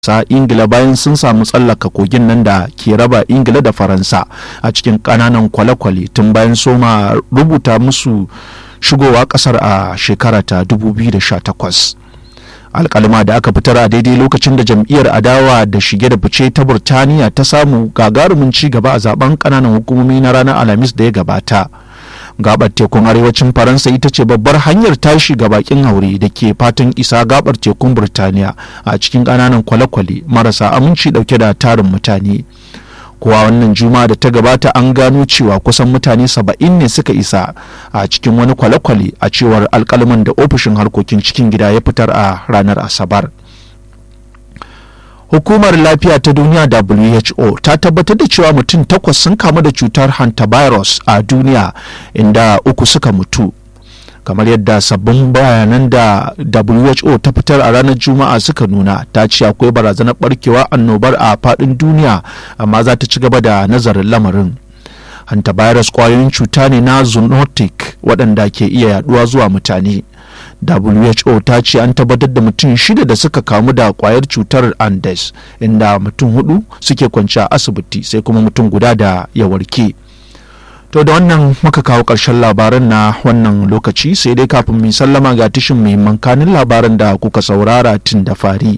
sa ingila bayan sun samu tsallaka kogin nan da ke raba ingila da faransa a cikin kananan kwale-kwale tun bayan soma rubuta musu shigowa kasar a shekara ta 2018 alkalima da aka fitar a daidai lokacin da jam'iyyar adawa da shige da fice ta burtaniya ta samu gagarumin ci gaba a zaben kananan hukumomi na ranar alhamis da ya gabata gabar tekun arewacin faransa ita ce babbar hanyar tashi ga bakin haure da ke fatan isa gabar tekun burtaniya a cikin ƙananan kwale-kwale marasa aminci dauke da tarin mutane kuwa wannan juma'a da ta gabata an gano cewa kusan mutane saba'in ne suka isa a cikin wani kwale-kwale a cewar alkalman da ofishin harkokin cikin gida ya fitar a ranar asabar hukumar lafiya ta duniya who ta tabbatar da cewa mutum takwas sun kamu da cutar hantavirus a duniya inda uku suka mutu kamar yadda sabbin bayanan da who ta fitar a ranar juma'a suka nuna ta ce akwai barazanar barkewa annobar a faɗin duniya amma za ta ci gaba da nazarin lamarin hantavirus kwayoyin cuta ne na zoonotic waɗanda ke iya yaduwa zuwa mutane who ta ce an tabbatar da mutum shida da suka kamu da kwayar cutar andes inda mutum hudu suke kwanci a asibiti sai kuma mutum guda da ya warke to da wannan muka kawo ƙarshen labaran na wannan lokaci sai dai kafin mu sallama ga tishin muhimman kanin labaran da kuka saurara tun da fari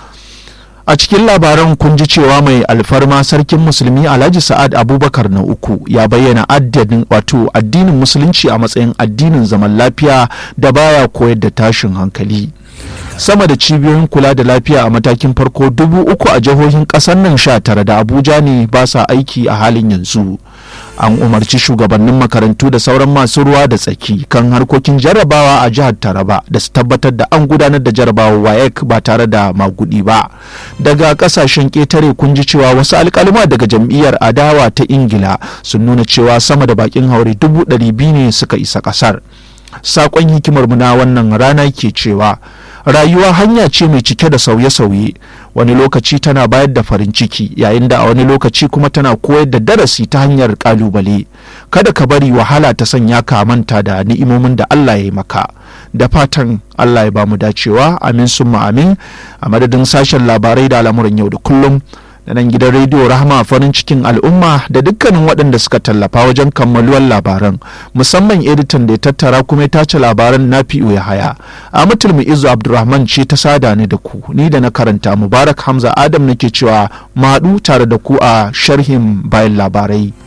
a cikin labaran kun ji cewa mai alfarma sarkin musulmi alhaji sa'ad abubakar na uku ya bayyana addinin wato addinin musulunci a matsayin addinin zaman lafiya da baya koyar da tashin hankali sama da cibiyoyin kula da lafiya a matakin farko dubu uku a jihohin ƙasar nan sha tara da abuja ne ba sa aiki a halin yanzu an umarci shugabannin makarantu da sauran masu ruwa da tsaki kan harkokin jarrabawa a jihar taraba da su tabbatar da an gudanar da jarrabawa waec ba tare da magudi ba daga kasashen ƙetare kun ji cewa wasu alkalima daga jam'iyyar adawa ta ingila sun nuna cewa sama da bakin haure dubu ɗari biyu ne suka isa ƙasar saƙon hikimar mu na wannan rana ke cewa rayuwa hanya ce mai cike da sauye-sauye wani lokaci tana bayar da farin ciki yayin da a wani lokaci kuma tana koyar da darasi ta hanyar kalubale kada ka bari wahala ta sanya ka manta da ni'imomin da Allah ya yi maka da fatan Allah ya ba mu dacewa amin summa amin a madadin sashen labarai da al'amuran yau da kullum da nan gidan rediyo rahama farin cikin al'umma da dukkanin waɗanda suka tallafa wajen kammaluwar labaran musamman editan da ya tattara kuma ya tace labaran na fi ya haya a mutulmi izu abdulrahman ce ta sada ni da ku ni da na karanta mubarak hamza adam nake cewa maɗu tare da ku a sharhin bayan labarai